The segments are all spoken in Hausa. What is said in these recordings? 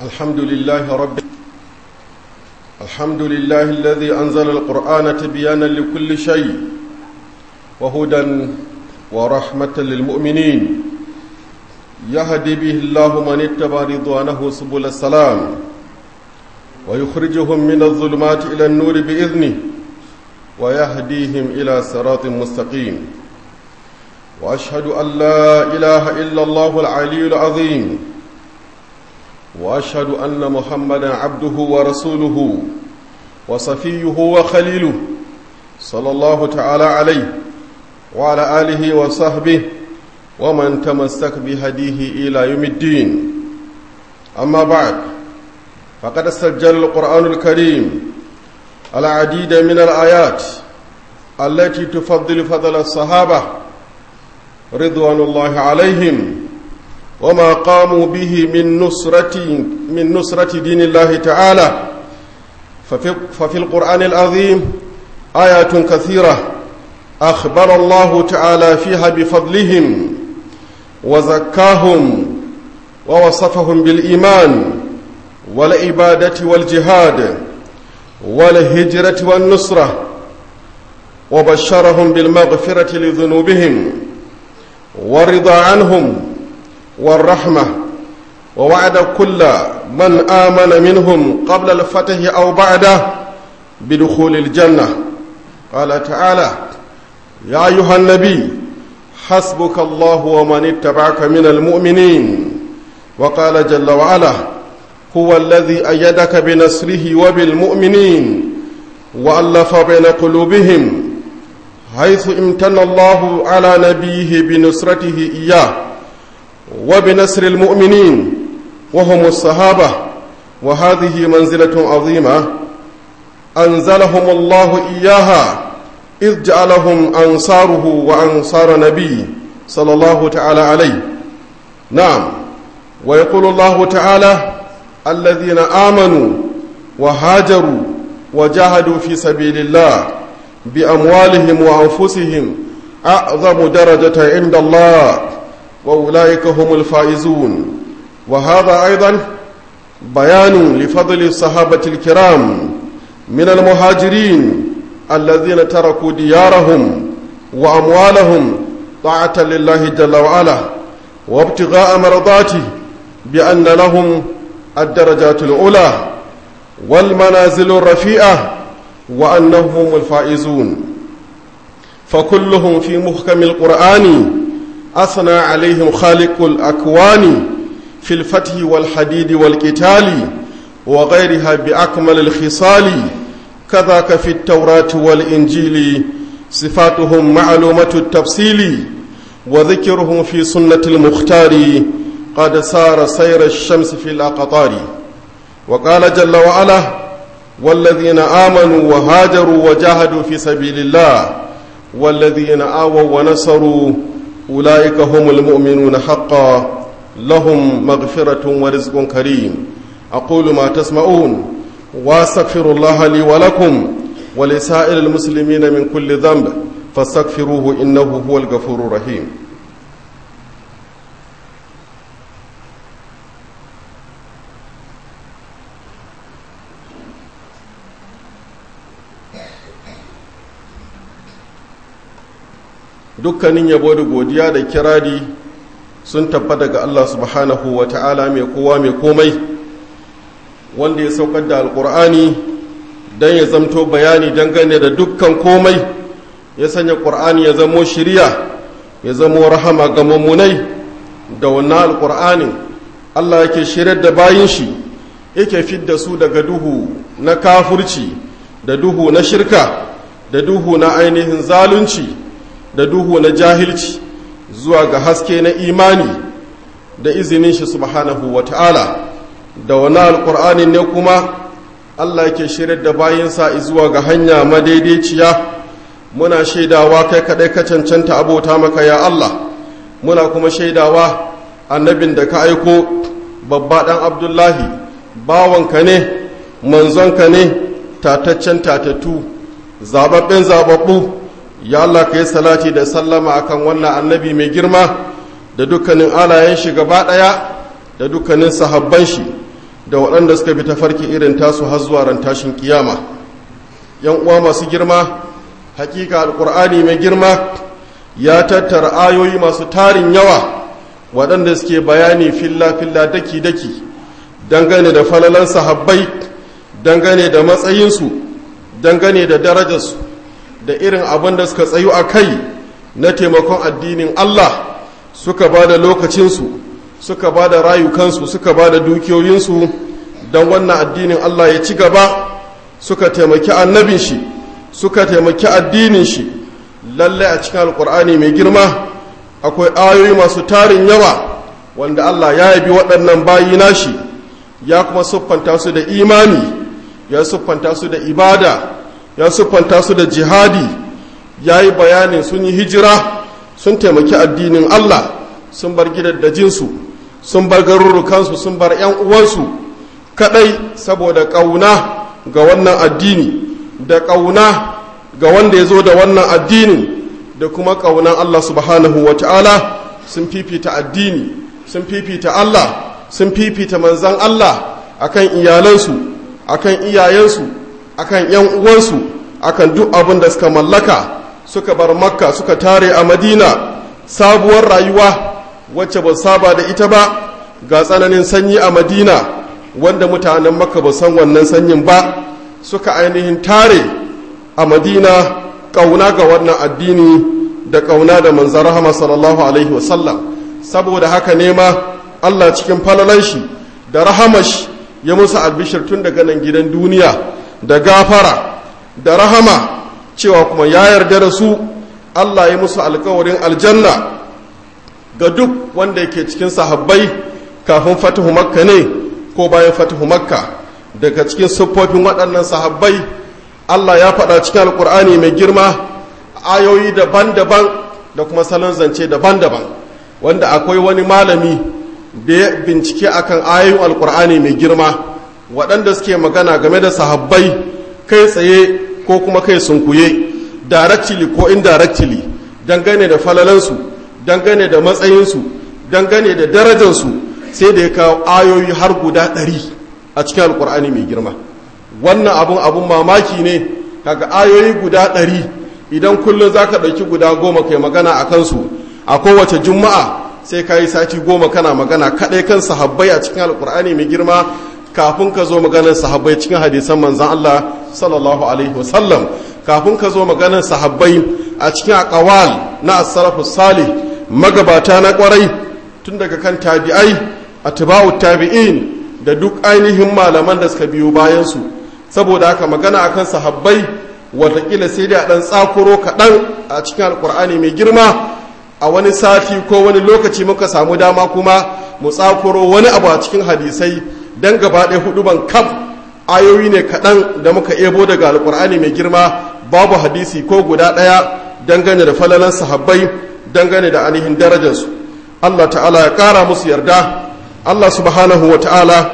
الحمد لله رب الحمد لله الذي أنزل القرآن تبيانا لكل شيء وهدى ورحمة للمؤمنين يهدي به الله من اتبع رضوانه سبل السلام ويخرجهم من الظلمات إلى النور بإذنه ويهديهم إلى صراط مستقيم وأشهد أن لا إله إلا الله العلي العظيم وأشهد أن محمدا عبده ورسوله وصفيه وخليله صلى الله تعالى عليه وعلى آله وصحبه ومن تمسك بهديه إلى يوم الدين أما بعد فقد سجل القرآن الكريم العديد من الآيات التي تفضل فضل الصحابة رضوان الله عليهم وما قاموا به من نصرة من نصرة دين الله تعالى ففي, ففي القرآن العظيم آيات كثيرة أخبر الله تعالى فيها بفضلهم وزكاهم ووصفهم بالإيمان والعبادة والجهاد والهجرة والنصرة وبشرهم بالمغفرة لذنوبهم ورضا عنهم والرحمة ووعد كل من آمن منهم قبل الفتح أو بعده بدخول الجنة قال تعالى يا أيها النبي حسبك الله ومن اتبعك من المؤمنين وقال جل وعلا هو الذي أيدك بنصره وبالمؤمنين وألف بين قلوبهم حيث امتن الله على نبيه بنصرته إياه وبنصر المؤمنين وهم الصحابة وهذه منزلة عظيمة أنزلهم الله إياها إذ جعلهم أنصاره وأنصار نبي صلى الله تعالى عليه نعم ويقول الله تعالى الذين آمنوا وهاجروا وجاهدوا في سبيل الله بأموالهم وأنفسهم أعظم درجة عند الله وأولئك هم الفائزون وهذا أيضا بيان لفضل الصحابة الكرام من المهاجرين الذين تركوا ديارهم وأموالهم طاعة لله جل وعلا وابتغاء مرضاته بأن لهم الدرجات الأولى والمنازل الرفيئة وأنهم الفائزون فكلهم في محكم القرآن أثنى عليهم خالق الأكوان في الفتح والحديد والقتال وغيرها بأكمل الخصال كذاك في التوراة والإنجيل صفاتهم معلومة التفصيل وذكرهم في سنة المختار قد سار سير الشمس في الأقطار وقال جل وعلا والذين آمنوا وهاجروا وجاهدوا في سبيل الله والذين آووا ونصروا أولئك هم المؤمنون حقا لهم مغفرة ورزق كريم أقول ما تسمعون واستغفر الله لي ولكم ولسائر المسلمين من كل ذنب فاستغفروه إنه هو الغفور الرحيم dukkanin yabo da godiya da kirari sun tabbata ga Allah subhanahu wa ta'ala mai kowa mai komai wanda ya saukar da alkur'ani don ya zamto bayani dangane da dukkan komai ya sanya ƙur'ani ya zamo shirya ya zamo rahama ga mummunai da wannan alkur'anin Allah yake shirar da bayin shi yake fidda su daga duhu na kafurci da duhu na shirka da duhu na ainihin zalunci da duhu na jahilci zuwa ga haske na imani da izinin shi subhanahu wa ta'ala da wani alƙur'ani ne kuma Allah yake shirar da bayansa zuwa ga hanya madaidaiciya muna shaidawa kai kaɗai ka cancanta abota maka ya Allah muna kuma shaidawa annabin da ka aiko babba ɗan abdullahi bawanka ne manzonka ne tataccen tatattu zababben zababbu ya Allah ka yi salati da sallama akan wannan annabi mai girma da dukkanin alayen shi gaba ɗaya da dukkanin sahabban shi da waɗanda suka bi tafarki irin tasu har zuwa ran tashin kiyama yan uwa masu girma hakika alkur'ani mai girma ya tattara ayoyi masu tarin yawa waɗanda suke bayani filla-filla daki-daki dangane da falalan sahabbai dangane da matsayinsu dangane da darajarsu da irin abin da suka tsayu a kai na taimakon addinin Allah suka ba da lokacinsu suka ba da rayukansu suka ba da dukiyoyinsu don wannan addinin Allah ya ci gaba suka taimaki annabin shi suka taimaki addinin shi lallai a cikin alkur'ani mai girma akwai ayoyi masu tarin yawa wanda Allah ya yabi waɗannan bayi nashi ya kuma siffanta su da imani ya siffanta su da ibada ya siffanta su da jihadi ya yi bayanin sun yi hijira sun taimaki addinin Allah sun bar gidaddajinsu sun bar garurukansu sun bar 'yan uwansu kadai saboda ƙauna ga wannan addini da ƙauna ga wanda ya zo da wannan addinin da kuma ƙaunan Allah subhanahu wa ta'ala sun fifita addini sun fifita Allah sun fifita manzan Allah akan iyalansu akan iyayensu akan ‘yan uwansu akan duk abin da suka mallaka suka bar makka suka tare a madina sabuwar rayuwa wacce ba saba da ita ba ga tsananin sanyi a madina wanda mutanen makka ba san wannan sanyin ba suka ainihin tare a madina ƙauna ga wannan addini da ƙauna da manzan rahama sallallahu alaihi wasallam saboda haka nema allah cikin falalan shi da rahamash ya musu albishir tun daga nan gidan duniya da gafara da rahama cewa kuma ya yarda da su allah ya musu alkawarin aljanna ga duk wanda yake cikin sahabbai kafin fatihu makka ne ko bayan fatihu makka daga cikin siffofin waɗannan sahabbai allah ya faɗa cikin alkur'ani mai girma ayoyi daban-daban da kuma salon zance daban-daban wanda akwai wani malami da ya bincike akan ayoyin alkur'ani mai girma waɗanda suke magana game da sahabbai kai tsaye ko kuma kai sunkuye directly ko indirectly dangane da falalansu dangane da matsayinsu dangane da darajarsu sai da ya kawo ayoyi har guda ɗari a cikin alkur'ani mai girma wannan abun abun mamaki ne kaga ayoyi guda ɗari idan kullum za ka ɗauki guda goma kai magana a kansu a kowace juma'a sai ka yi sati goma kana magana kaɗai kan sahabbai a cikin alkur'ani mai girma kafin ka zo maganar sahabbai cikin hadisan manzan Allah sallallahu alaihi wasallam kafin ka zo maganar sahabbai a cikin akawal na as-salafu salih magabata na kwarai tun daga kan tabi'ai atba'u tabi'in da duk ainihin malaman da suka biyo bayan su saboda haka magana akan sahabbai watakila sai da dan tsakuro kaɗan a cikin alkur'ani mai girma a wani sati ko wani lokaci muka samu dama kuma mu tsakuro wani abu a cikin hadisai don gaba ɗaya hudu ban kaf ayoyi ne kaɗan da muka ebo daga alkur'ani mai girma babu hadisi ko guda ɗaya dangane da falalan sahabbai dangane da ainihin darajarsu allah ta'ala ya ƙara musu yarda allah subhanahu wa ta'ala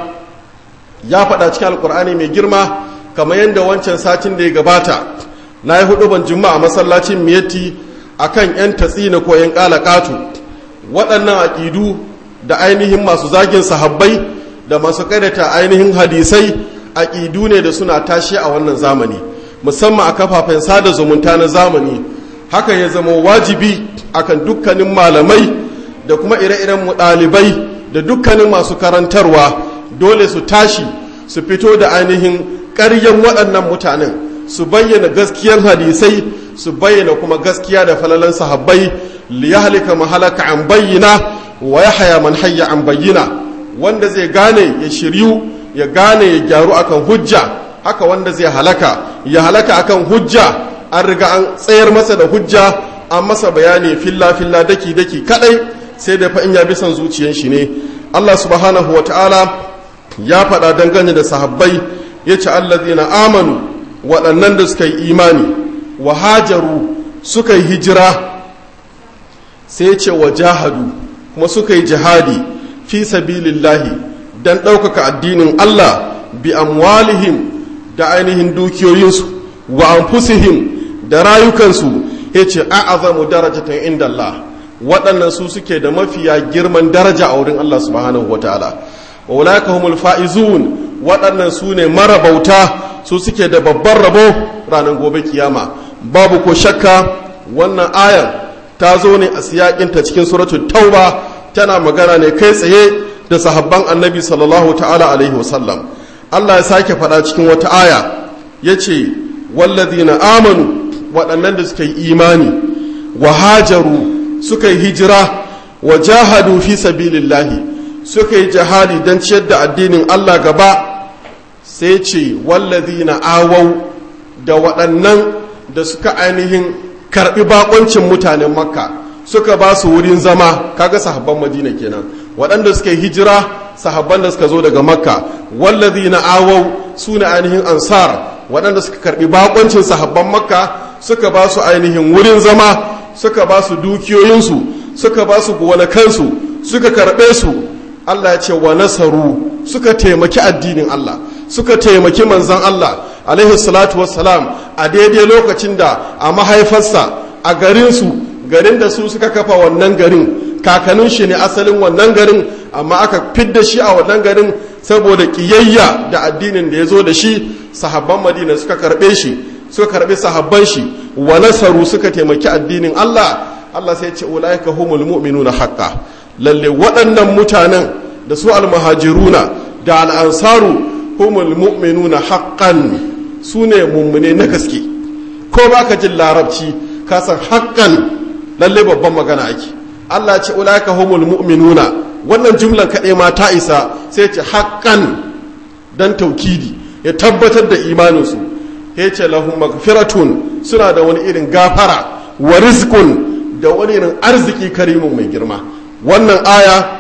ya faɗa cikin alkur'ani mai girma kamar yadda wancan satin da ya gabata na yi hudu ban juma'a masallacin miyatti akan 'yan tatsina ko 'yan ƙalaƙatu waɗannan aƙidu da ainihin masu zagin sahabbai da masu ƙaidata ainihin hadisai aƙidu ne da suna tashi a wannan zamani musamman a kafafen sada zumunta na zamani haka ya zama wajibi akan dukkanin malamai da kuma ire-iren mu ɗalibai da dukkanin masu karantarwa dole su tashi su fito da ainihin ƙaryan waɗannan mutanen su bayyana gaskiyar hadisai su bayyana kuma gaskiya da falalan sahabbai li yahlika mahalaka an bayyana wa yahya man hayya an bayyana wanda zai gane ya shiryu ya gane ya gyaru akan hujja haka wanda zai halaka ya halaka akan hujja an riga an tsayar masa da hujja an masa bayani filla filla daki daki kadai sai da fa in ya bi son zuciyar shi ne Allah subhanahu wa ta'ala ya faɗa dangane da sahabbai ya ce allazina amanu waɗannan da suka yi imani wa hajaru suka yi hijira sai ce wa jahadu kuma suka yi jihadi fi sabilillahi don ɗaukaka addinin Allah bi amwalihim da ainihin dukiyoyinsu wa anfusihim da rayukansu ya ce a'azamu darajatan inda Allah waɗannan su suke da mafiya girman daraja a wurin Allah subhanahu wa ta'ala wa ulaika humul faizun waɗannan su ne marabauta su suke da babban rabo ranar gobe kiyama babu ko shakka wannan ayan ta zo ne a siyakinta cikin suratul tauba tana magana ne kai tsaye da sahabban annabi sallallahu ta'ala alaihi wasallam Allah ya sake faɗa cikin wata aya ya ce wallazina amanu waɗannan da suka yi imani wa hajaru suka yi hijira wa jahadu fi sabilillahi suka yi jihadi don ciyar da addinin Allah gaba sai ce wallazina awau da waɗannan da suka ainihin karɓi bakoncin mutanen makka suka ba su wurin zama kaga sahabban madina kenan waɗanda suka yi hijira sahabban da suka zo daga makka wallazina awau su ne ainihin ansar waɗanda suka karɓi bakoncin sahabban makka suka ba su ainihin wurin zama suka ba su dukiyoyinsu suka ba su gonakansu suka karɓe su Allah ya ce wa nasaru suka taimaki addinin Allah suka taimaki manzan Allah alaihi salatu wassalam a daidai lokacin da a mahaifarsa a garinsu garin da su suka kafa wannan garin kakanin shi ne asalin wannan garin amma aka fidda shi a wannan garin saboda kiyayya da addinin da ya zo da shi sahabban madina suka karbe shi suka karbe sahabban shi wa nasaru suka taimaki addinin Allah Allah sai ce ulaika humul mu'minuna haqqan lalle waɗannan mutanen da su almuhajiruna da al'ansaru humul mu'minuna haqqan su ne mummune na gaske ko baka jin larabci ka san haqqan lalle babban magana ake Allah ce ulaika humul mu'minuna wannan jumlan kaɗai ma ta isa sai ce haqqan dan taukidi ya tabbatar da imaninsu ya ce lahum magfiratun suna da wani irin gafara wa rizqun da wani irin arziki karimin mai girma wannan aya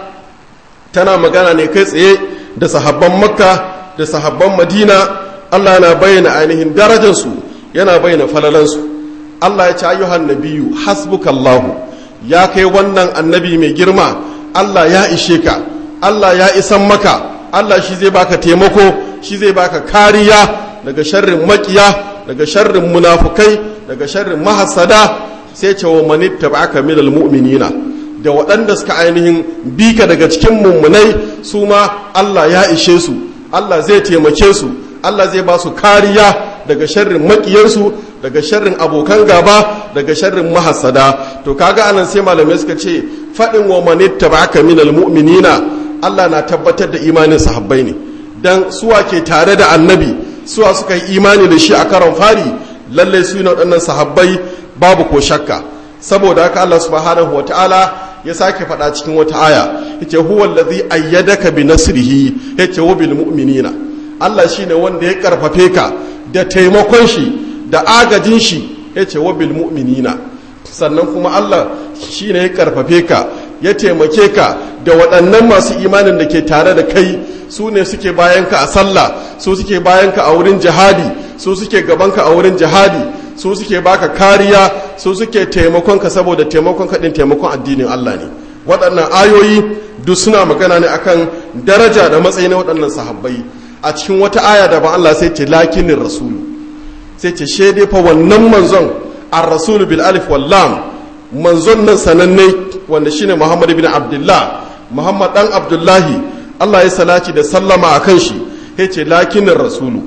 tana magana ne kai tsaye da sahabban makka da sahabban madina allah yana bayyana ainihin darajarsu yana bayyana falalansu allah ya ce ayyuhan nabiyu hasbukallahu ya kai wannan annabi mai girma allah ya ishe ka allah ya isan maka allah shi zai baka taimako shi zai baka kariya daga sharrin makiya daga sharrin munafukai daga sharrin mahasada sai ce wa manitta ba'aka minal mu'minina da waɗanda suka ainihin bika daga cikin mummunai su ma Allah ya ishe su Allah zai taimake su Allah zai ba su kariya daga sharrin maƙiyarsu daga sharrin abokan gaba daga sharrin mahasada to kaga anan sai malamai suka ce faɗin wa manitta ba'aka minal mu'minina Allah na tabbatar da imanin sahabbai ne dan suwa ke tare da annabi suwa suka yi imani da shi a karon fari lallai su ne waɗannan sahabbai babu ko shakka saboda haka Allah subhanahu wa ta'ala ya sake faɗa cikin wata aya yace huwa allazi ayyadaka bi nasrihi yace wa bil mu'minina Allah shine wanda ya karfafe ka da taimakon shi da agajin shi yace wa bil mu'minina sannan kuma Allah shine ya karfafe ka ya taimake ka da waɗannan masu imanin da ke tare da kai su ne suke bayanka a sallah su suke bayanka a wurin jihadi su suke gabanka a wurin jihadi su suke baka kariya su suke taimakon ka saboda taimakon kaɗin taimakon addinin Allah ne waɗannan ayoyi duk suna magana ne akan daraja da matsayi na waɗannan sahabbai a cikin wata aya da ba Allah sai ce lakinin rasulu sai ce shaide fa wannan manzon ar rasulu bil alif wal lam manzon nan sananne wanda shine Muhammad bin Abdullah Muhammad dan Abdullahi Allah ya salati da sallama akan shi yace lakinin rasulu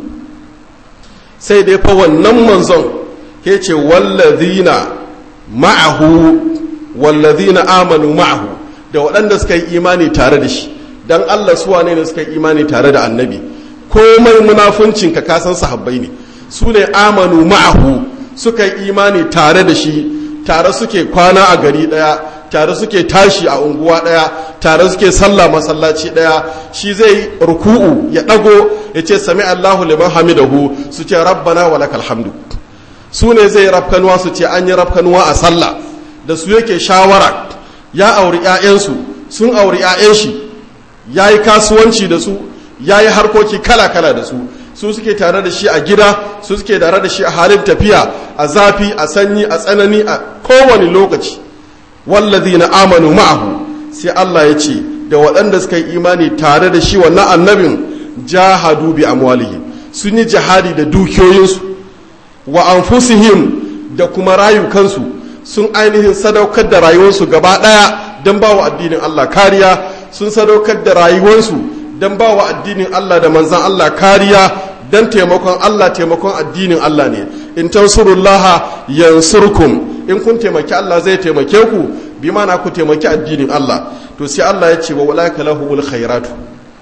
sai dai fa wannan manzon ke ce wallazina ma'ahu wallazina amanu ma'ahu da waɗanda suka yi imani tare da shi dan Allah su wane ne suka yi imani tare da annabi komai munafuncin ka kasan sahabbai ne su ne amanu ma'ahu suka yi imani tare da shi tare suke kwana a gari ɗaya tare suke tashi a unguwa ɗaya tare suke sallah masallaci ɗaya shi zai ruku'u ya ɗago ya ce sami Allahu liman hamidahu su ce rabbana wa lakal hamdu su ne zai rafkanuwa su ce an yi rafkanuwa a sallah da su yake shawara ya auri 'ya'yansu sun auri 'ya'yan shi ya yi kasuwanci da su ya yi harkoki kala-kala da su su suke tare da shi a gida su suke tare da shi a halin tafiya a zafi a sanyi a tsanani a kowane lokaci wallazi na amanu ma'ahu sai Allah ya ce da waɗanda suka yi imani tare da shi wannan annabin jahadu bi amwalihim sun yi jihadi da dukiyoyinsu wa anfusihim da kuma rayukansu sun ainihin sadaukar da rayuwarsu gaba ɗaya don ba wa addinin Allah kariya sun sadaukar da rayuwarsu don ba wa addinin Allah da manzan Allah kariya don taimakon Allah taimakon addinin Allah ne in tansurullaha yansurkum in kun taimaki Allah zai taimake ku bi mana ku taimaki addinin Allah to sai Allah ya ce wa walaka lahumul khairatu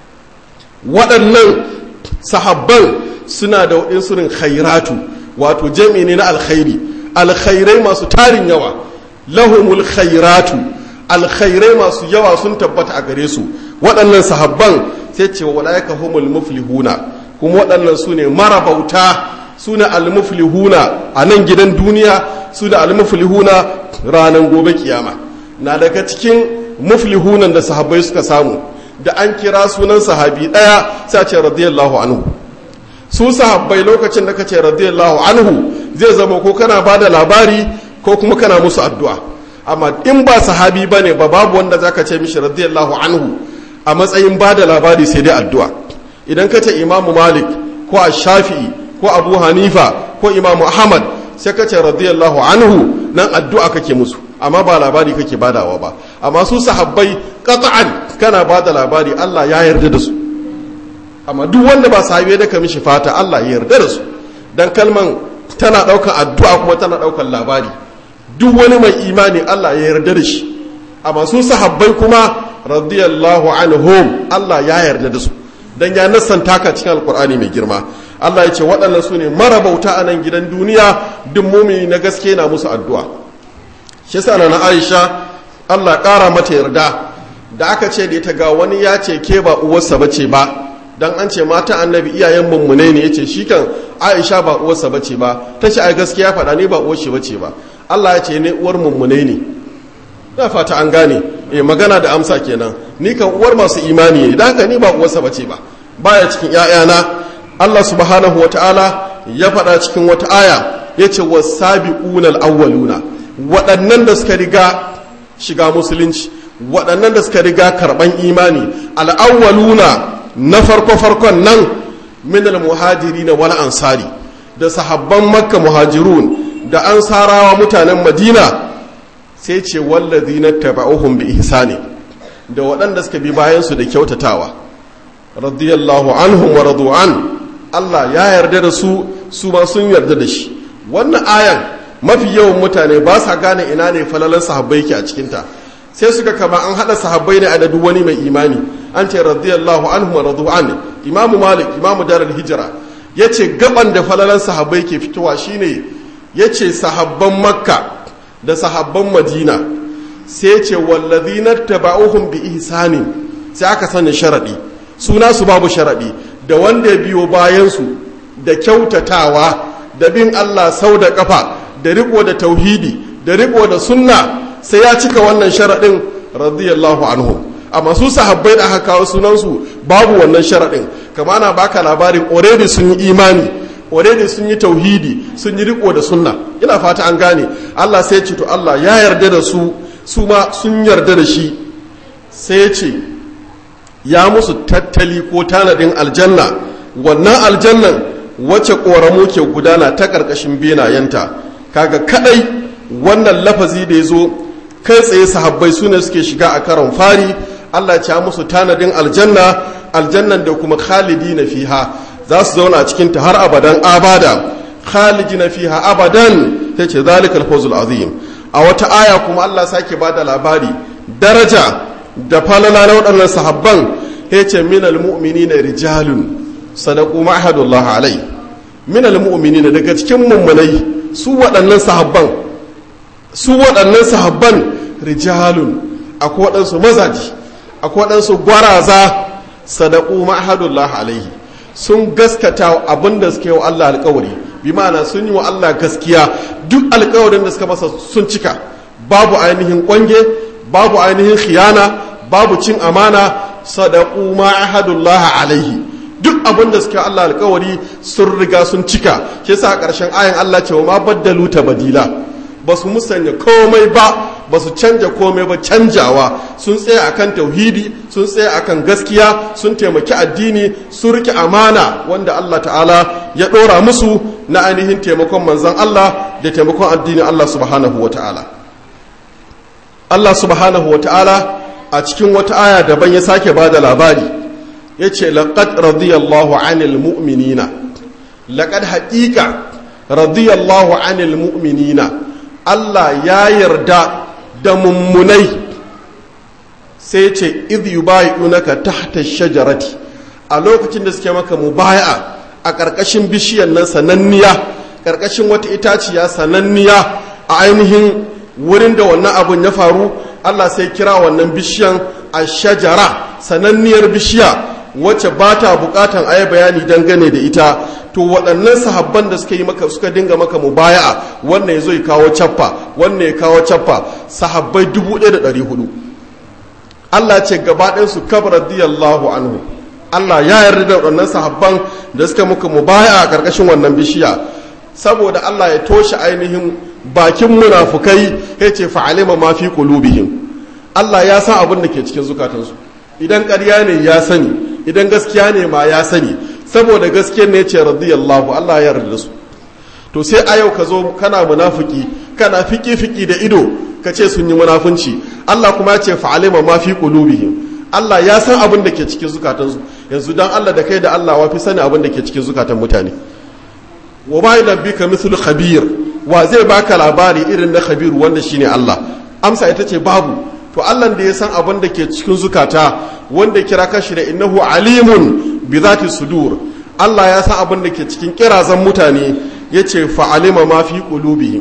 waɗannan sahabban suna da waɗansu khairatu wato jami ne na alkhairi alkhairai masu tarin yawa lahumul khairatu alkhairai masu yawa sun tabbata a gare su waɗannan sahabban sai ce wa walaka humul muflihuna kuma waɗannan su ne marabauta su ne almuflihuna a nan gidan duniya su da almuflihuna ranar gobe kiyama na daga cikin muflihunan da sahabbai suka samu da an kira sunan sahabi ɗaya sai ce radiyallahu anhu su sahabbai lokacin da kace radiyallahu anhu zai zama ko kana ba da labari ko kuma kana musu addu'a amma in ba sahabi bane ba babu wanda zaka ce mishi radiyallahu anhu a matsayin ba da labari sai dai addu'a idan ka ce imamu malik ko a shafi'i ko abu hanifa ko imamu ahmad sai ka ce radiyallahu anhu nan addu'a kake musu amma ba labari kake badawa ba amma su sahabbai qat'an kana bada labari Allah ya yarda da su amma duk wanda ba sahabi da ka mishi fata Allah ya yarda da su dan kalman tana daukar addu'a kuma tana daukar labari duk wani mai imani Allah ya yarda da shi amma su sahabbai kuma radiyallahu anhum Allah ya yarda da su dan ya nassanta ka cikin alkur'ani mai girma Allah ya ce waɗannan su ne marabauta a nan gidan duniya duk mumini na gaske na musu addu'a shi sa na Aisha Allah ƙara mata yarda da aka ce da ita ga wani ya ce ke ba uwarsa bace ba dan an ce mata annabi iyayen mummune ne yace shi kan Aisha ba uwarsa bace ba ta ce ai gaskiya faɗa ne ba uwar shi bace ba Allah ya ce ne uwar mummune ne na fata an gane eh magana da amsa kenan ni kan uwar masu imani ne dan haka ni ba uwarsa bace ba baya cikin ƴaƴana Allah subhanahu wataala ya faɗa cikin wata aya yace wasabiqunal awwaluna waɗannan da suka riga shiga musulunci waɗannan da suka riga karɓan imani al'awwaluna na farko farkon nan min al-muhajirina wal ansari da sahabban makka muhajirun da ansarawa mutanen madina sai ce wallazina taba'uhum bi ihsani da waɗanda suka bi bayan su da kyautatawa radiyallahu anhum wa radu an Allah ya yarda da su su ma sun yarda da shi wannan ayan mafi yawan mutane ba sa gane ina ne falalan sahabbai ke a cikinta sai suka kama an haɗa sahabbai ne a da duk wani mai imani an ce radiyallahu anhum wa radu an imamu malik imamu darul hijra yace gaban da falalan sahabbai ke fitowa shine yace sahabban makka da sahabban madina sai ce wallazina taba'uhum bi ihsanin sai aka sani sharadi suna su babu sharadi da wanda ya biyo bayan su da kyautatawa da bin Allah sau da kafa da riko da tauhidi da riko da sunna sai ya cika wannan sharadin radiyallahu anhu amma su sahabbai da aka kawo sunansu babu wannan sharadin kama ana baka labarin already sun yi imani already sun yi tauhidi sun yi riko da sunna ina fata an gane Allah sai ce to Allah ya yarda da su su ma sun yarda da shi sai ya ce ya musu tattali ko tanadin aljanna wannan aljannan wacce ƙoramu ke gudana ta ƙarƙashin benayenta kaga kadai wannan lafazi da ya zo kai tsaye sahabbai su ne suke shiga a karon fari Allah ya musu tanadin aljanna aljannan da kuma khalidi na fiha za su zauna a cikinta har abadan abada khalidi na fiha abadan ta ce zalikal fawzul azim a wata aya kuma Allah sake ba da labari daraja da falala na waɗannan sahabban ya ce minal mu'minina rijalun sadaku ma'ahadullah alai minal mu'minina daga cikin mummunai su waɗannan sahabban su waɗannan sahabban rijalun akwai waɗansu mazaji akwai waɗansu gwaraza sadaku ma'ahadullah alaihi sun gaskata abin da suka yi wa Allah alkawari bi ma'ana sun yi wa Allah gaskiya duk alkawarin da suka masa sun cika babu ainihin kwange babu ainihin khiyana babu cin amana sadaku ma'ahadullah alaihi duk abin da suka Allah alkawari sun riga sun cika shi yasa a ƙarshen ayan Allah cewa ma baddalu badila ba su musanya komai ba ba su canja komai ba canjawa sun tsaya akan tauhidi sun tsaya akan gaskiya sun taimaki addini sun rike amana wanda Allah ta'ala ya ɗora musu na ainihin taimakon manzon Allah da taimakon addinin Allah subhanahu wa ta'ala Allah subhanahu wa ta'ala a cikin wata aya daban ya sake ba da labari yace laqad radiyallahu anil mu'minina laqad haqiqa radiyallahu anil mu'minina Allah ya yarda da mummunai sai ce idh yubayi'unaka tahta shajarati a lokacin da suke maka mubaya'a a ƙarƙashin bishiyar nan sananniya ƙarƙashin wata itaciya sananniya a ainihin wurin da wannan abun ya faru Allah sai kira wannan bishiyan a shajara sananniyar bishiya wacce ba ta bukatan a yi bayani dangane da ita to waɗannan sahabban da suka yi maka suka dinga maka mubaya'a wannan ya zo ya kawo cappa wannan ya kawo cappa sahabbai 1400 Allah ce gaba ɗayansu kabar radiyallahu anhu Allah ya yarda da waɗannan sahabban da suka muka mubaya a ƙarƙashin wannan bishiya saboda Allah ya toshe ainihin bakin munafukai ya ce fa'alima ma fi qulubihim Allah ya san abin da ke cikin zukatansu idan ƙarya ne ya sani idan gaskiya ne ma ya sani saboda gaskiyar ne ce radiyallahu Allah ya yarda da su to sai a yau ka zo kana munafiki kana fiki fiki da ido ka ce sun yi munafunci Allah kuma ya ce fa'alima ma fi qulubihim Allah ya san abin da ke cikin zukatansu yanzu dan Allah da kai da Allah wa fi sani abin da ke cikin zukatan mutane wa ma yulabbika mithlu khabir wa zai baka labari irin na khabir wanda shine Allah amsa ita ce babu to Allah da ya san abin da ke cikin zukata wanda kira kashi da innahu alimun bi zati sudur Allah ya san abin da ke cikin kirazan mutane yace fa alima ma fi qulubihim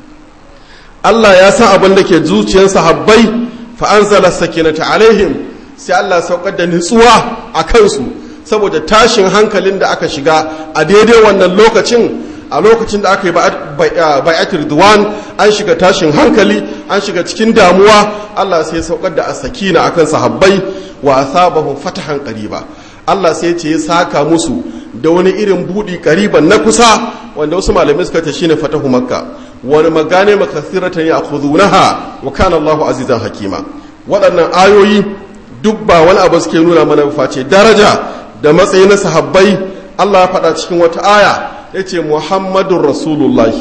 Allah ya san abin da ke zuciyar sahabbai fa anzala sakinata alaihim sai Allah saukar da nutsuwa a kansu saboda tashin hankalin da aka shiga a daidai wannan lokacin a lokacin da aka yi bai'atul duwan an shiga tashin hankali an shiga cikin damuwa Allah sai saukar da asakina akan sahabbai wa asabahum fatahan qariba Allah sai ce ya saka musu da wani irin budi qariban na kusa wanda wasu malamai suka ce shine fatahu makka wani magane makasiratan ya'khudunaha wa kana Allahu azizan hakima waɗannan ayoyi duk ba wani abu suke nuna mana face daraja da matsayi na sahabbai Allah ya faɗa cikin wata aya ya ce Muhammadun Rasulullahi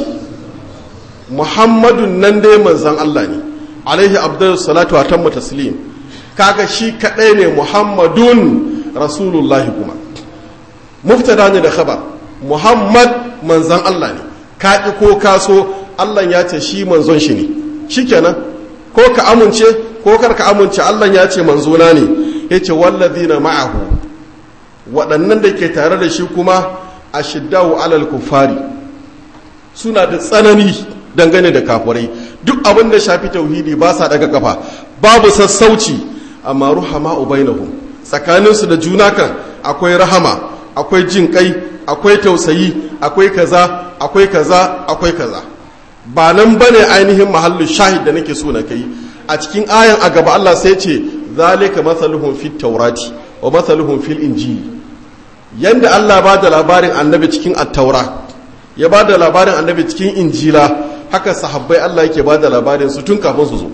Muhammadun nan dai manzan Allah ne alaihi abdul salatu wa tamma taslim kaga shi kaɗai ne Muhammadun Rasulullahi kuma muftada ne da khabar Muhammad manzan Allah ne ka ƙi ko ka so Allah ya ce shi manzon shi ne shikenan ko ka amince ko kar ka amince Allah ya ce manzona ne ya ce wallazina ma'ahu waɗannan da ke tare da shi kuma a shiddawu alal kufari suna da tsanani dangane da kafurai duk abin da shafi tauhidi ba sa daga kafa babu sassauci amma ruhama ubainahum tsakaninsu da juna kan akwai rahama akwai jin kai akwai tausayi akwai kaza akwai kaza akwai kaza ba nan bane ainihin mahallin shahid da nake so na kai a cikin ayan a gaba Allah sai ce zalika masaluhum fit taurati wa masaluhum fil injili yanda Allah ba da labarin annabi cikin attaura ya ba da labarin annabi cikin injila haka sahabbai Allah yake ba da labarin su tun kafin su zo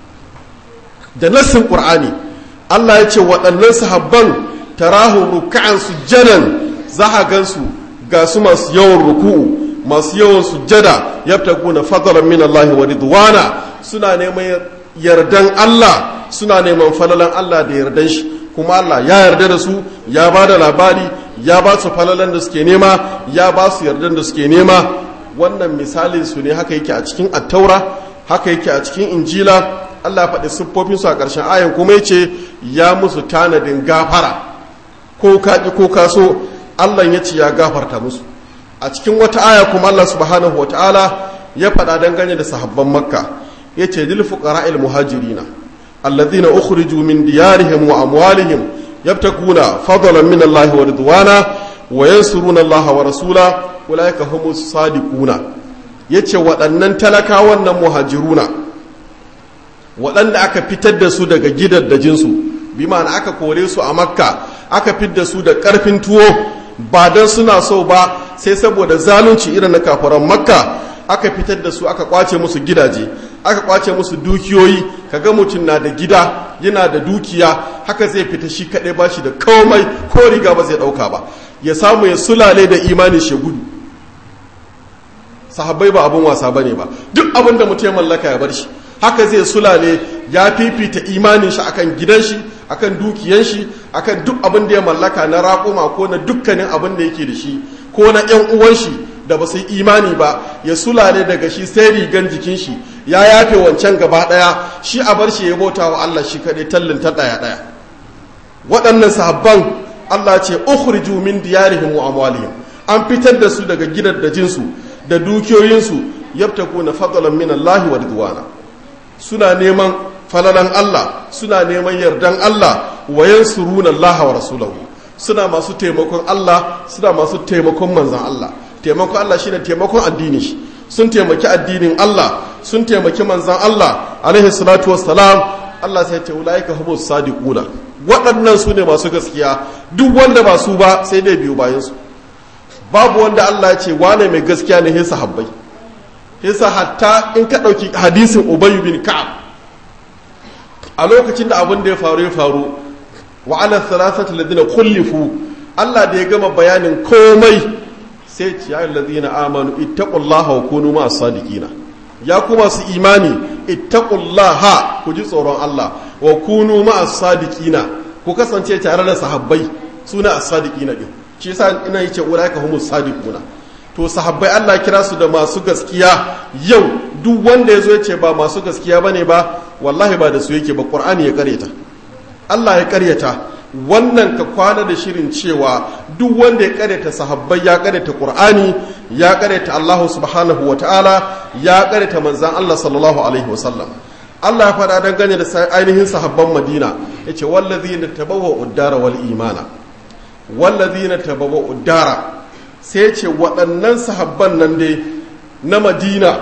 da nassin qur'ani Allah ya ce waɗannan sahabban tarahu ruk'an sujjadan za a gansu ga su masu yawan ruku'u masu yawan sujjada yabtaguna fadlan min Allah wa ridwana suna neman yardan Allah suna neman falalan Allah da yardan shi kuma Allah ya yarda da su ya ba da labari ya ba su falalan da suke nema ya ba su yardan da suke nema wannan misalin su ne haka yake a cikin attaura haka yake a cikin injila Allah faɗi siffofin su a ƙarshen ayan kuma yace ya musu tanadin gafara ko ka ko ka so Allah ya ce ya gafarta musu a cikin wata aya kuma Allah subhanahu wataala ya faɗa dangane da sahabban makka yace lil fuqara'il muhajirina الذين أخرجوا من ديارهم وأموالهم يبتغون فضلا من الله ورضوانا وينصرون الله ورسوله أولئك هم الصادقون yace waɗannan talakawan nan muhajiruna waɗanda aka fitar da su daga gidaddajinsu bi ma'ana aka kore su a makka aka fitar su da ƙarfin tuwo ba don suna so ba sai saboda zalunci irin na kafaran makka aka fitar da su aka kwace musu gidaje aka kwace musu dukiyoyi kaga mutum na da gida yana da dukiya haka zai fita shi kaɗai ba shi da komai ko riga ba zai ɗauka ba ya samu ya sulale da imanin shi gudu sahabbai ba abin wasa bane ba duk abin da mutum ya mallaka ya bar shi haka zai sulale ya fifita imanin shi akan gidan shi akan dukiyan shi akan duk abin da ya mallaka na raƙuma ko na dukkanin abin da yake da shi ko na ƴan uwan shi da ba su yi imani ba ya sulale daga shi sai rigan jikin shi ya yafe wancan gaba ɗaya shi a bar shi ya bauta wa Allah shi kaɗai tallin ta ɗaya ɗaya waɗannan sahabban Allah ce ukhriju min diyarihim wa amwalihim an fitar da su daga gidaddajinsu da dukiyoyinsu yabtakuna fadlan min Allah wa ridwana suna neman falalan Allah suna neman yardan Allah wa yansuruna Allah wa rasulahu suna masu taimakon Allah suna masu taimakon manzon Allah taimakon Allah shine taimakon addini shi sun taimaki addinin Allah sun taimaki manzon Allah alaihi salatu wassalam Allah sai ya ce ulaika humus sadiquna waɗannan su ne masu gaskiya duk wanda ba su ba sai dai biyu bayansu babu wanda Allah ya ce wane mai gaskiya ne hisa habbai hisa hatta in ka ɗauki hadisin ubayu bin ka'ab a lokacin da abin da ya faru ya faru wa ala thalathati ladina kullifu Allah da ya gama bayanin komai sai ce ya alladhina amanu ittaqullaha wa kunu ma'as sadiqina ya kuma su imani ittaqullaha ku ji tsoron Allah wa kunu ma'as sadiqina ku kasance tare da sahabbai suna as-sadiqina din shi yasa ina yace ulaika humus sadiquna to sahabbai Allah kira su da masu gaskiya yau duk wanda yazo yace ba masu gaskiya bane ba wallahi ba da su yake ba qur'ani ya karyata Allah ya karyata wannan ka kwana da shirin cewa duk wanda ya karyata sahabbai ya karyata qur'ani ya karyata Allah subhanahu wataala ya karyata manzon Allah sallallahu alaihi wasallam Allah ya faɗa dangane da ainihin sahabban Madina yace wallazina tabawwa uddara wal imana wallazina tabawwa uddara sai ce waɗannan sahabban nan dai na Madina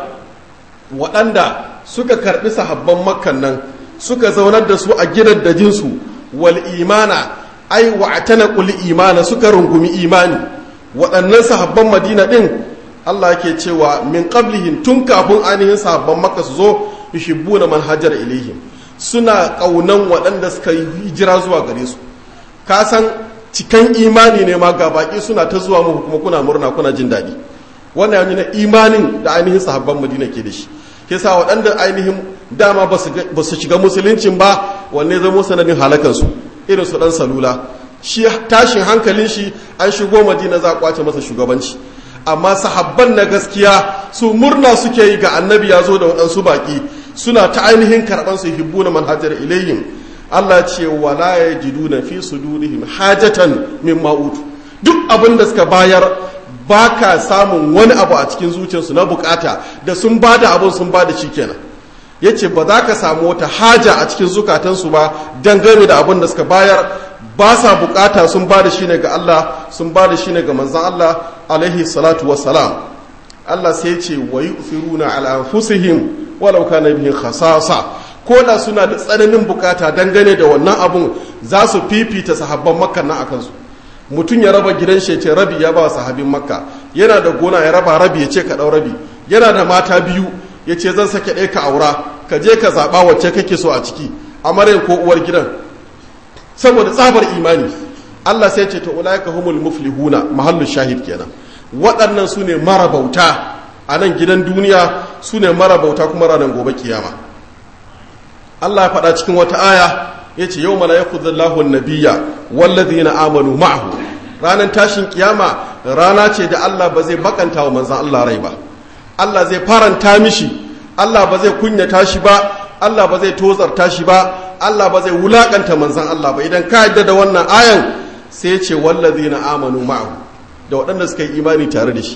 waɗanda suka karɓi sahabban makkan nan suka zaunar da su a gidan dajinsu wal imana ai wa'tana qul imana suka rungumi imani waɗannan sahabban Madina din Allah ke cewa min qablihim tun kafin ainihin sahabban makka su zo yuhibbuna man hajara ilaihim suna kaunan waɗanda suka yi hijira zuwa gare su ka san cikan imani ne ma ga baki suna ta zuwa muku kuma kuna murna kuna jin daɗi wannan yana imanin da ainihin sahabban madina ke da shi ke sa waɗanda ainihin dama ba su shiga musuluncin ba wanne zama sanadin halakansu irin su ɗan salula shi tashin hankalin shi an shigo madina za a kwace masa shugabanci amma sahabban na gaskiya su murna suke yi ga annabi ya zo da waɗansu baƙi suna ta ainihin karɓar su hibbu na manhajar ilayhim Allah ce wala ya jidu na fi su durihim hajatan min ma'utu duk abin da suka bayar ba ka samun wani abu a cikin zuciyarsu na bukata da sun ba da abin sun ba da shi kenan ya ce ba za ka samu wata haja a cikin zukatansu ba dangane da abin da suka bayar ba sa bukata sun ba da shi ne ga Allah sun ba da shi ne ga manzan Allah alaihi salatu wassalam Allah sai ce wa yu'thiruna ala anfusihim walau kana bihim khasasa ko da suna da tsananin bukata dangane da wannan abun za su fifita sahabban makka na akan su mutum ya raba gidan shi ce rabi ya ba sahabin makka yana da gona ya raba rabi ya ce ka dau rabi yana da mata biyu ya ce zan sake ɗaya ka aura ka je ka zaɓa wacce kake so a ciki amaryar ko uwar gidan saboda tsabar imani Allah sai ce ta ulaika humul muflihuna mahallu shahid kenan waɗannan su ne marabauta a nan gidan duniya su ne marabauta kuma ranar gobe kiyama Allah ya faɗa cikin wata aya ya ce yau mana ya kudallahu nabiya wallazi na amanu ma'ahu ranar tashin kiyama rana ce da Allah ba zai bakanta wa manzan Allah rai ba Allah zai faranta mishi Allah ba zai kunyata shi ba Allah ba zai tozarta shi ba Allah ba zai wulakanta manzan Allah ba idan ka yadda da wannan ayan sai ce wallazi na amanu ma'ahu da waɗanda suka yi imani tare da shi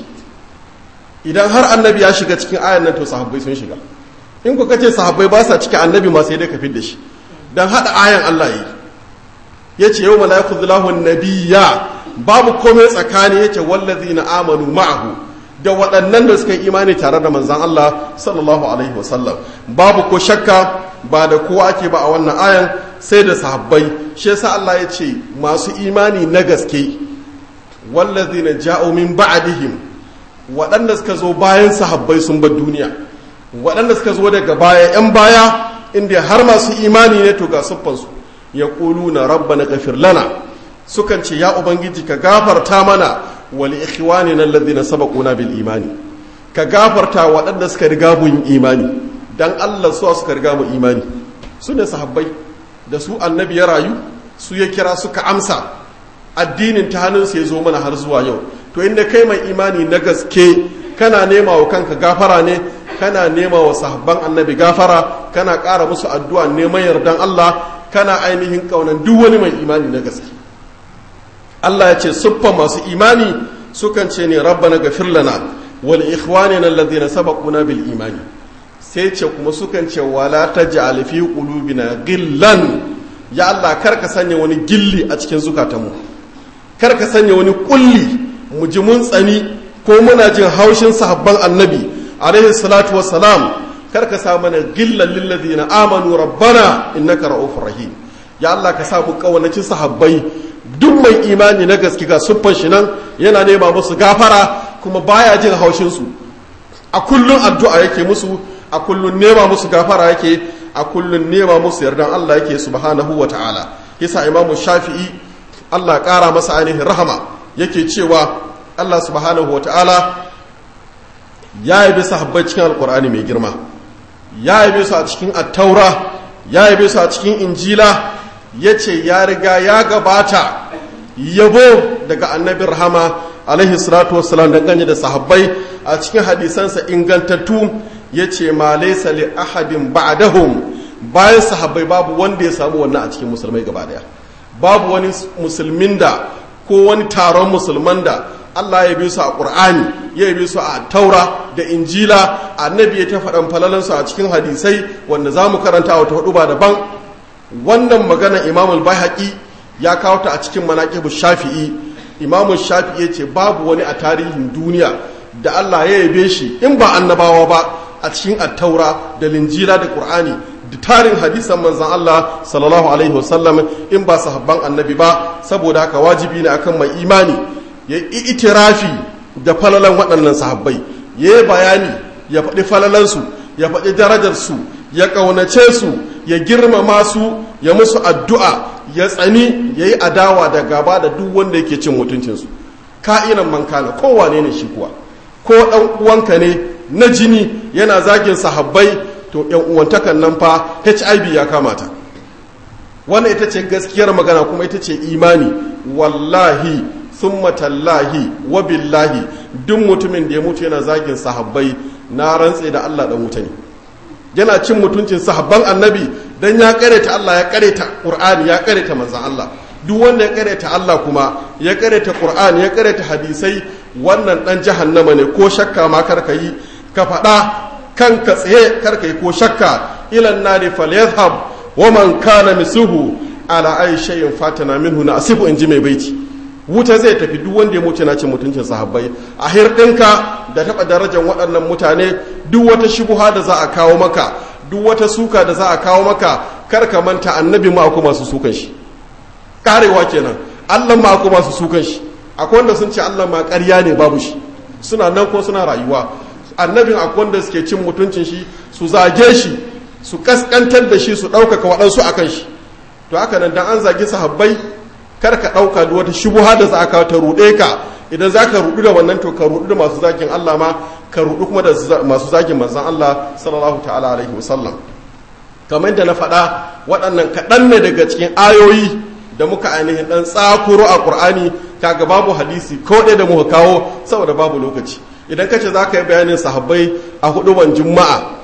idan har annabi ya shiga cikin ayan nan to sahabbai sun shiga in ku kace sahabbai ba sa cikin annabi ma sai dai ka da shi dan hada ayan Allah yi yace yau malaiku zillahu nabiyya babu komai tsakani yace wallazina amanu ma'ahu da waɗannan da suka yi imani tare da manzan Allah sallallahu alaihi wasallam babu ko shakka ba da kowa ake ba a wannan ayan sai da sahabbai shi yasa Allah ya ce masu imani na gaske wallazina ja'u min ba'dihim waɗanda suka zo bayan sahabbai sun bar duniya waɗanda suka zo daga baya yan baya inda har masu imani ne to ga siffansu ya na rabbana ghafir lana sukan ce ya ubangiji ka gafarta mana wali ikhwanina alladhina sabaquna bil imani ka gafarta waɗanda suka riga mu yin imani dan Allah su suka riga mu imani su ne sahabbai da su annabi ya rayu su ya kira suka amsa addinin ta hannunsa ya zo mana har zuwa yau to inda kai mai imani na gaske kana nema wa kanka gafara ne kana nema wa sahabban annabi gafara kana ƙara musu addu'a neman yardan Allah kana ainihin ƙaunan duk wani mai imani na gaske Allah ya ce siffa masu imani sukan ce ne rabbana gafir lana wal ikhwanina alladhina sabaquna bil imani sai ce kuma sukan ce wala taj'al fi qulubina gillan ya Allah kar ka sanya wani gilli a cikin zukatanmu kar ka sanya wani kulli mu ji mun tsani ko muna jin haushin sahabban annabi alaihi salatu wassalam kar ka sa mana gillan lillazina amanu rabbana innaka ra'ufur rahim ya Allah ka sa mu kawanacin sahabbai duk mai imani na gaske ga siffar shi nan yana nema musu gafara kuma baya jin haushin su a kullun addu'a yake musu a kullun nema musu gafara yake a kullun nema musu yardan Allah yake subhanahu wa ta'ala yasa imamu shafi'i Allah ƙara masa ainihin rahama yake cewa Allah subhanahu wa ta'ala ya yabe sahabbai cikin alkur'ani mai girma ya yabe su a cikin attaura ya yabe su a cikin injila ya ce ya riga ya gabata yabo daga annabin rahama alaihi salatu wassalam dangane da sahabbai a cikin hadisansa ingantattu ya ce ma laisa li ahadin ba'dahum bayan sahabbai babu wanda ya samu wannan a cikin musulmai gaba daya babu wani musulmin da ko wani taron musulman da Allah ya bi su a Qur'ani ya bi su a Taura da Injila annabi ya ta faɗan falalansu a cikin hadisai wanda za mu karanta wata hudu ba daban wannan magana Imam al-Baihaqi ya kawo ta a cikin manaqibu Shafi'i Imam Shafi'i ya ce babu wani a tarihin duniya da Allah ya yabe shi in ba annabawa ba a cikin At-Taura da Linjila da Qur'ani da tarin hadisan manzan Allah sallallahu alaihi wasallam in ba sahabban annabi ba saboda haka wajibi ne akan mai imani ya yi itirafi da falalan waɗannan sahabbai ya yi bayani ya faɗi falalansu ya faɗi darajarsu ya ƙaunace su ya girmama su ya musu addu'a ya tsani ya yi adawa da gaba da duk wanda yake cin mutuncinsu ka'inan mankana kowane ne shi kuwa ko ɗan uwanka ne na jini yana zagin sahabbai to yan uwantakan nan fa hiv ya kamata wannan ita ce gaskiyar magana kuma ita ce imani wallahi summa tallahi wa billahi duk mutumin da ya mutu yana zagin sahabbai na rantse da Allah dan wuta ne yana cin mutuncin sahabban annabi dan ya kareta Allah ya kareta Qur'ani ya kareta manzon Allah duk wanda ya kareta Allah kuma ya kareta Qur'ani ya kareta hadisai wannan dan jahannama ne ko shakka ma karka yi ka faɗa kanka tsaye karka yi ko shakka ilan nari falyadhhab wa man kana misuhu ala ay shay'in fatana minhu na asifu inji mai baiti wuta zai tafi duk wanda ya mutu na cin mutuncin sahabbai a hirɗinka da taɓa darajar waɗannan mutane duk wata shubuha da za a kawo maka duk wata suka da za a kawo maka kar ka manta annabi ma akwai masu sukan shi karewa kenan Allah ma akwai masu sukan shi akwai wanda sun ce Allah ma ƙarya ne babu shi suna nan ko suna rayuwa annabin akwai wanda suke cin mutuncin shi su zage shi su kaskantar da shi su ɗaukaka waɗansu a kan shi to haka nan dan an zagi sahabbai kar ka ɗauka da wata shubuha da za ka ta ruɗe ka idan za ka ruɗu da wannan to ka ruɗu da masu zagin Allah ma ka ruɗu kuma da masu zagin manzon Allah sallallahu ta'ala alaihi wasallam kamar da na faɗa waɗannan kaɗan ne daga cikin ayoyi da muka ainihin ɗan tsakuro a ƙur'ani kaga babu hadisi ko ɗaya da muka kawo saboda babu lokaci idan ka ce za ka yi bayanin sahabbai a huduban juma'a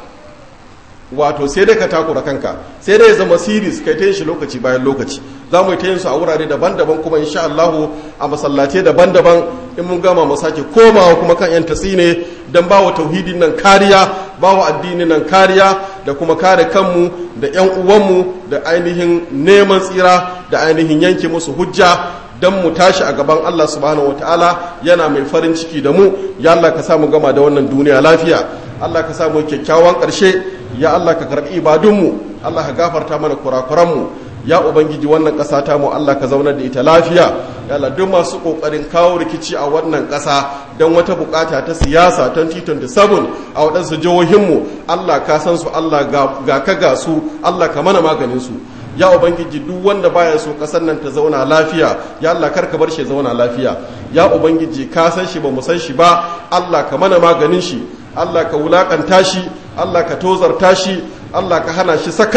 wato sai dai ka takura kanka sai dai ya zama series kai ta yin shi lokaci bayan lokaci za mu yi ta yin su a wurare daban-daban kuma insha Allahu a masallatai daban-daban in mun gama mu sake komawa kuma kan yan tasine dan bawa tauhidin nan kariya bawa addinin nan kariya da kuma kare kanmu da yan uwanmu da ainihin neman tsira da ainihin yanke musu hujja dan mu tashi a gaban Allah subhanahu wataala yana mai farin ciki da mu ya Allah ka samu gama da wannan duniya lafiya Allah ka samu kyakkyawan ƙarshe ya Allah ka karɓi ibadunmu Allah ka gafarta mana kurakuranmu ya ubangiji wannan ƙasa ta mu Allah ka zaunar da ita lafiya ya Allah duk masu ƙoƙarin kawo rikici a wannan ƙasa don wata buƙata ta siyasa 2027 a waɗansu jihohinmu Allah ka san su Allah ga ka ga su Allah ka mana maganin su ya ubangiji duk wanda baya so kasar nan ta zauna lafiya ya Allah kar ka bar shi zauna lafiya ya ubangiji ka san shi ba mu san shi ba Allah ka mana maganin shi Allah ka wulakanta shi Allah ka tozarta shi Allah ka hana shi sakat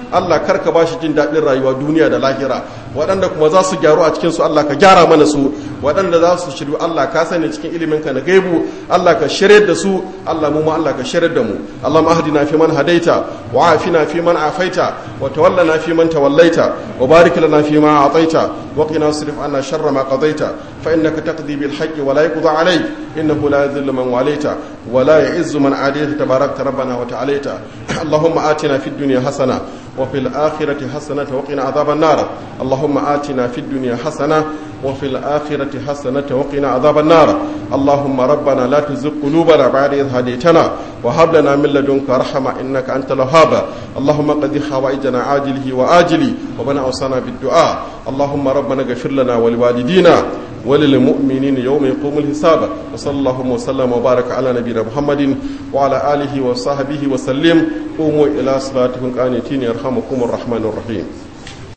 Allah kar ka bashi jin daɗin rayuwa duniya da lahira waɗanda kuma za su gyaru a cikin su Allah ka gyara mana su waɗanda za su shiryu Allah ka sani cikin ilimin ka na gaibu Allah ka shirye da su Allah mu ma Allah ka shirye da mu Allahumma ahdina fi man hadaita wa afina fi man afaita wa tawallana fi man tawallaita wa barik lana fi ma ataita wa qina wasrif anna sharra ma qadaita fa innaka taqdi bil haqqi wa la yuqda alayk innahu la yadhillu man walaita wa la ya'izzu man adayta tabarakta rabbana wa ta'alaita Allahumma atina fid dunya hasana وفي الآخرة حسنة وقنا عذاب النار اللهم آتنا في الدنيا حسنة وفي الآخرة حسنة وقنا عذاب النار اللهم ربنا لا تزغ قلوبنا بعد إذ هديتنا وهب لنا من لدنك رحمة إنك أنت الوهاب اللهم قد حوائجنا عاجله وآجله ومن أوصانا بالدعاء اللهم ربنا اغفر لنا ولوالدينا وللمؤمنين يوم يقوم الحساب وصلى الله وسلم وبارك على نبينا محمد وعلى آله وصحبه وسلم قوموا إلى صلاتكم قانتين يرحمكم الرحمن الرحيم